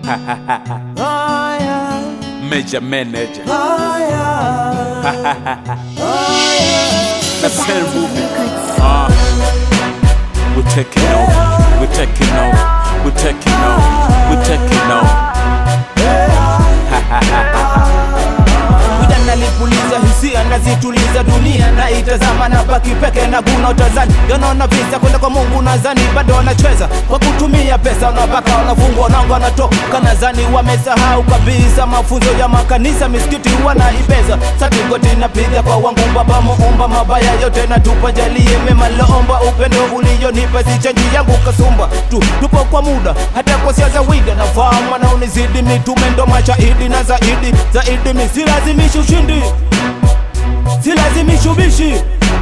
Major manager. Haya, The same movie. Uh, we're taking over. We're taking over. We're taking over. We're taking over. Wida nalipuliza hisia nazituliza dunia na itazama na baki peke na guna utazani yanaona visa kwenda kwa Mungu nazani bado wanacheza kwa kutumia pesa unapaka wanafungwa nango wanatoka nazani wamesahau kabisa mafunzo ya makanisa misikiti wanaipeza satigoti napiga kwa wangu baba muumba mabaya yote natupa jalie mema loomba upendo ulionipa si chanji yangu kasumba tu tupo kwa muda hata kwa siasa wida nafahamu wanaonizidi mitume ndo mashahidi na zaidi zaidi mi silazimishi ushindi silazimishi ubishi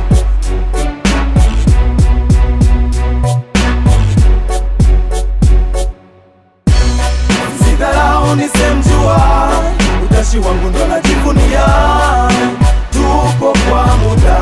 sidharau nisemjua utashi wangu ndo najivunia tupo kwa muda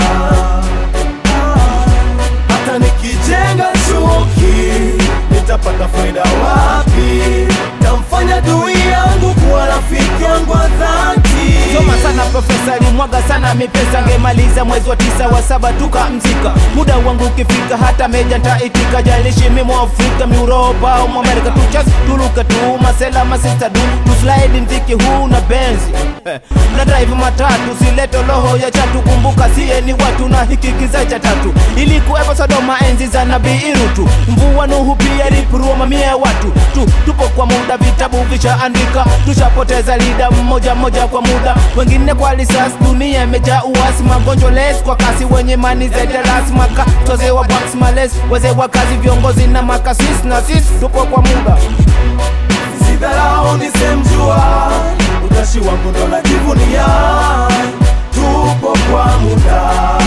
hata nikijenga chuki nitapata faida wapi tamfanya dui yangu kuwa rafiki yangu wa dhati soma sana profesa alimwaga sana mipesa ngemaliza mwezi wa tisa wa saba tukamzika muda wangu ukifika hata meja ntaitika jalishi mimo afrika miuropa au mwamerika tuchas tuluka tu masela masista du tuslaidi mziki huu na benzi Eh, na drive matatu sileto roho ya chatu kumbuka siye ni watu na hiki kiza cha tatu ili kuwepo sodoma enzi za nabii irutu mvua nuhu pia ilipurua mamia ya watu tu tupo kwa muda vitabu vishaandika tushapoteza lida mmoja mmoja kwa muda wengine kwa risasi dunia imejaa uasi magonjwa les kwa kasi wenye mani zetelas maka toze wa box males wazee wa kazi viongozi na makasis na sis tupo kwa muda sidharau nisemjua utashi wangu ndo najivunia tupo kwa muda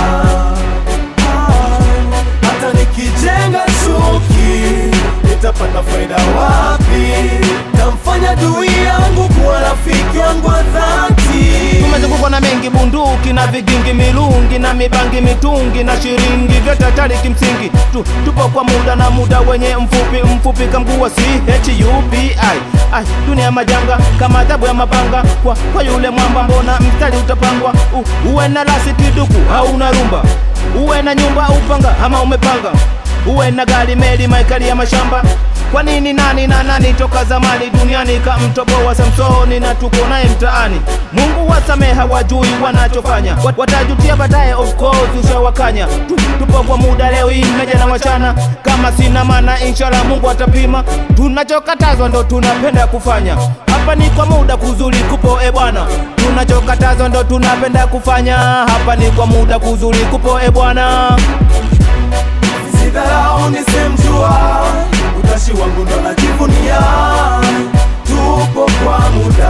hata nikijenga chuki nitapata faida wapi tamfanya dui yangu kuwa rafiki yangu wa dhati tumezungukwa na mengi bunduki na vigingi milungi na mibangi mitungi na shiringi vyote hatari kimsingi tu, tupo kwa muda na muda wenye mfupi mfupi kamguu wa chupi ai dunia majanga kama adhabu ya mapanga kwa, kwa yule mwamba mbona mstari utapangwa U, uwe na lasi kiduku au na rumba uwe na nyumba upanga ama umepanga uwe na gari meli maikali ya mashamba kwa nini nani na nani toka zamani duniani kamtoboa Samsoni na tuko naye mtaani. Mungu wasamehe, hawajui wanachofanya, Wat- watajutia baadaye, of course ushawakanya. Tu, tupo kwa muda leo hii mmeja na wachana, kama sina maana inshallah Mungu atapima. Tunachokatazwa ndo tunapenda kufanya, hapa ni kwa muda kuzuri kupo e bwana. Tunachokatazwa ndo tunapenda kufanya, hapa ni kwa muda kuzuri kupo e bwana sidharau nisemjua utashi wangu ndo najivunia tupo kwa muda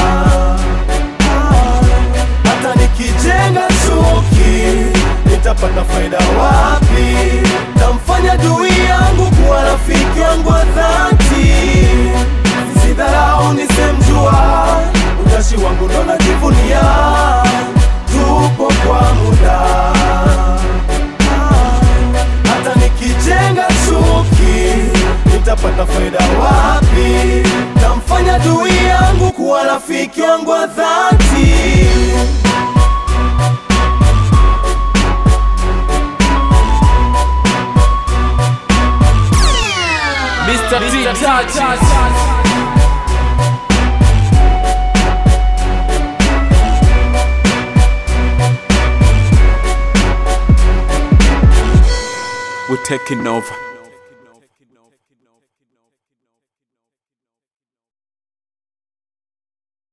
hata nikijenga chuki nitapata faida wapi tamfanya dui yangu kuwa rafiki yangu wa dhati sidharau nisemjua utashi wangu ndo najivunia tupo kwa muda hata nikijenga chuki nitapata faida wapi tamfanya dui yangu kuwa rafiki yangu wa dhati Mr. T. Touches. We're taking over.